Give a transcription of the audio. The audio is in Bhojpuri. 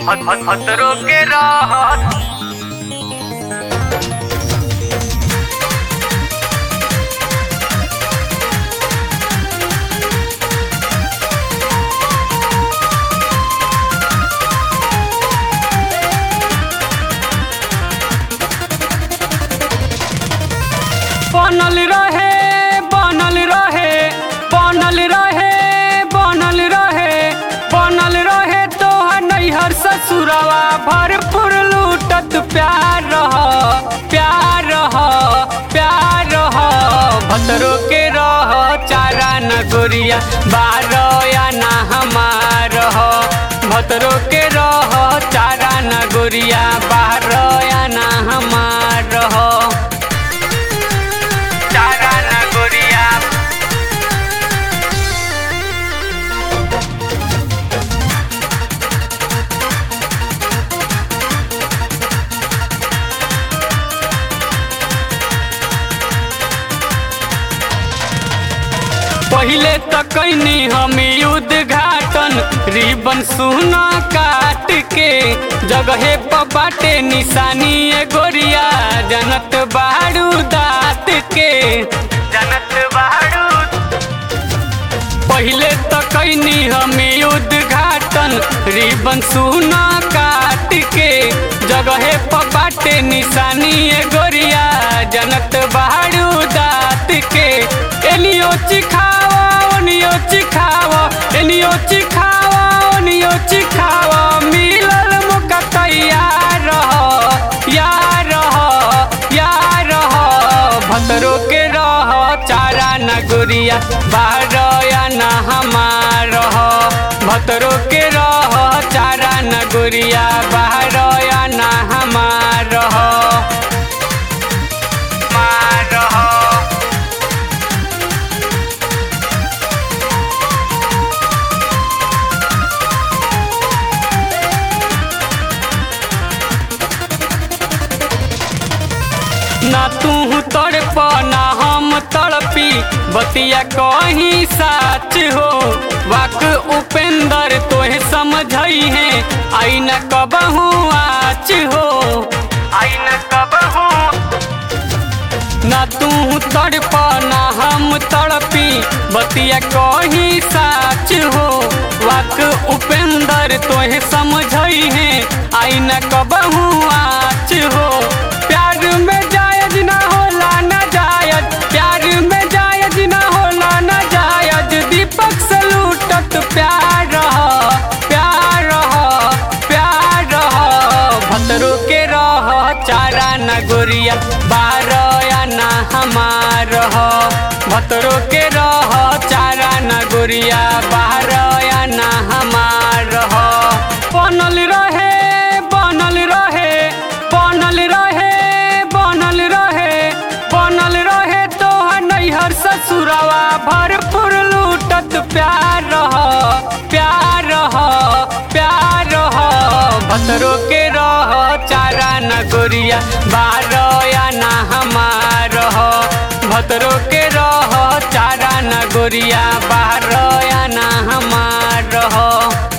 खतरों के राहत बनल रहे बनल रहे बनल रहे बनल रहे बनल रहे तोहर नैहर ससुरवा भरपूर लूटत प्यार रह प्यार रह प्यार रह भतरो के रह चारा न गोरिया बारो या ना हमार रह भतरो के रह चारा न गोरिया बारो या ना हमार रह चारा न गोरिया पहिले तो कैनी हम उद्घाटन रिबन सुना काट के जगहे पर बाटे निशानी ए गोरिया जनत बाड़ू दात के जनत बाड़ू पहिले तो कैनी हम उद्घाटन रिबन सुना काट के जगहे पर बाटे निशानी ए गोरिया जनत बाड़ू दात के एनियो चिखावा ओनियो चिखावा एनियो चिखावा ओनियो चिखावा मिलल मौका तैयार रह यार रह यार रह भतरो के रह चारा न गुरिया बाहर या न हमार रह भतरो के रह चारा न गुरिया बाहर या न हमार रह मार रहो ना तू तड़प ना हम तड़पी बतिया कहीं साच हो वाक उपेंद्र तोहे समझई है आई न कबहू आच हो आई न कब हूँ ना तू तड़प ना हम तड़पी बतिया कहीं साच हो वाक उपेंद्र तोहे समझई है आई न कबहू आच हो प्यार में जायज ना होला ना जायज प्यार में जायज ना होला ना जायज दीपक से लूटत प्यार रह प्यार रह प्यार रह भतरो के रह चारा न गोरिया बार या ना हमार रह भतरो के रह चारा न गोरिया बाहर या ना हमार रह बनल रहे बनल रहे बनल रहे बनल रहे बनल रहे तोहर नैहर ससुरवा भरपूर लूटत प्यार रह प्यार रह प्यार रह भतरो के रह चारा न गोरिया बार या ना हमार रह भतरो के रह चारा न गोरिया बाहर या ना हमार रह